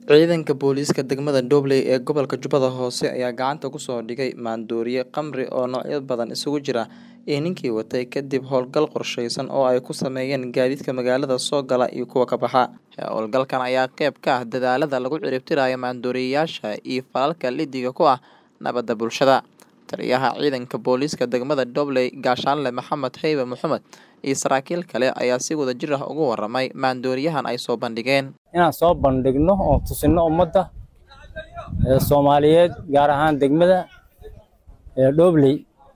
Ciidanka booliiska degmada Dobley ee gobolka Jubbada Hoose ayaa gacanta ku soo dhigay maandooriye khamri oo noocyo badan isugu jira iyo ninkii watay kadib howlgal qorsheysan oo ay ku sameeyeen gaadiidka magaalada soo gala iyo kuwa ka baxa. Howlgalkan ayaa qayb ka ah dadaallada lagu ciribtirayo maandooriyeyaasha iyo falalka liddiga ku ah nabadda bulshada. Taliyaha ciidanka booliiska degmada Dobley Gaashaanle Maxamed Haybe Mohamed iyo saraakiil kale ayaa si wadajir ah uga warramay maandooriyahan ay soo bandhigeen. inaan soo bandhigno oo tusino ummadda ee Soomaaliyeed gaar ahaan degmada ee Dobley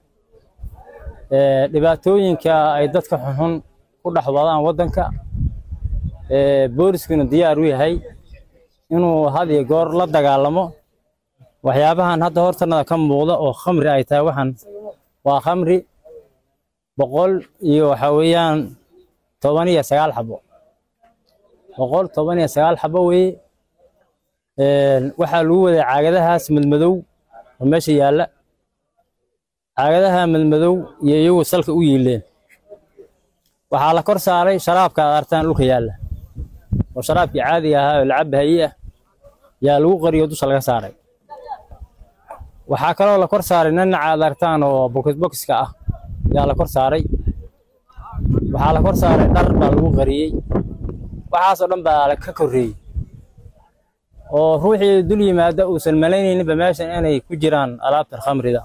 ee dhibaatooyinka ay dadka xunxun ku dhex wadaan waddanka ee booliskuna diyaar u yahay inuu had iyo goor la dagaalamo waxyaabahan hadda hortanada ka muuqda oo khamri ay tahay waxaan waa khamri boqol iyo waxa weeyaan toban iyo sagaal xabo boqol toban iyo sagaal xabo weeye waxaa lagu waday caagadahaas madmadow oo meesha yaalla caagadaha madmadow iyo iyagu salka u yiileen waxaa la kor saaray sharaabka aad artaan dhulka yaalla oo sharaabkii caadiga ahaa oo lacab haye ah yaa lagu qariyo dusha laga saaray waxaa kaloo la kor saaray nanaca aad artaan oo bokis bokiska ah yaa la kor saaray waxaa la kor saaray dhar baa lagu qariyey waxaasoo dhan baa ka korreeyey oo ruuxii dul yimaada uusan malaynayninba meeshan inay ku jiraan alaabtan khamrida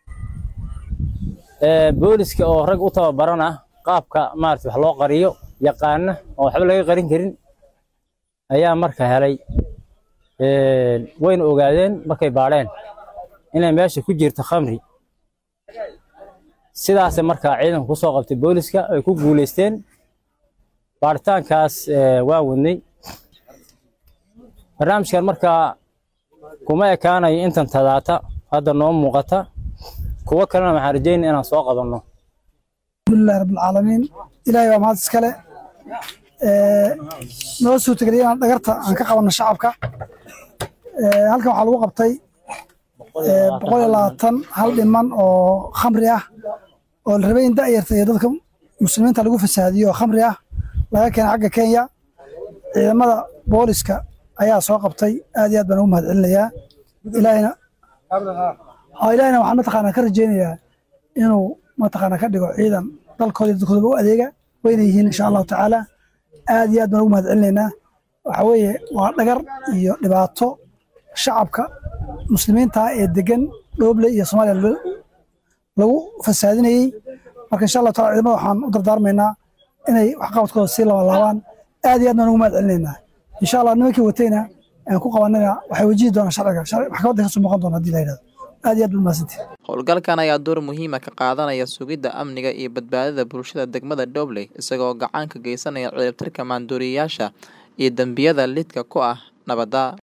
booliska oo rag u tababaran ah qaabka maarata wax loo qariyo yaqaana oo waxba laga qarin karin ayaa marka helay wayna ogaadeen markay baadheen inay meesha ku jirto khamri sidaasay markaa ciidanku kusoo qabtay booliska ay ku guulaysteen baaritaankaas waa wadnay barnaamijkan markaa kuma ekaanayo intan tadaata hadda noo muuqata kuwo kalena waxaan rajeynaya inaan soo qabanno alxamdulilahi rabbilcaalamiin ilaahay baa mahad iskale noo suurtageliya inaan dhagarta aan ka qabanno shacabka halkan waxaa lagu qabtay boqol iyo labaatan hal dhiman oo khamri ah oo la rabay in da'yarta iyo dadka muslimiinta lagu fasaadiyo oo khamri ah laga keenay xagga kenya ciidamada booliska ayaa soo qabtay aad iyo aad baan ugu mahad celinayaa ilaahayna ilaahayna waxaan mataqaanaa ka rajaynayaa inuu mataqaanaa ka dhigo ciidan dalkooda iyo dadkoodaba u adeega wayna yihiin insha allahu tacaala aad iyo aad baan ugu mahad celinaynaa waxa weeye waa dhagar iyo dhibaato shacabka muslimiinta ee degan dhooble iyo soomaaliya lagu fasaadinayey marka insha allahu taala ciidamada waxaan u dardaarmaynaa inay waxqabadkooda sii labalaabaan aad iyo aad baan ugu mahad celinaynaa insha allah nimankii watayna aan ku qabanayna waxay wajihi doonaan sharciga maxkamadda kasoo muuqan doona hadii la yidhahdo aad iyo aad buu mahadsantihi Howlgalkan ayaa door muhiima ka qaadanaya sugidda amniga iyo badbaadada bulshada degmada Dobley isagoo gacan ka geysanaya ciribtirka maandooriyeyaasha iyo dambiyada lidka ku ah nabadda.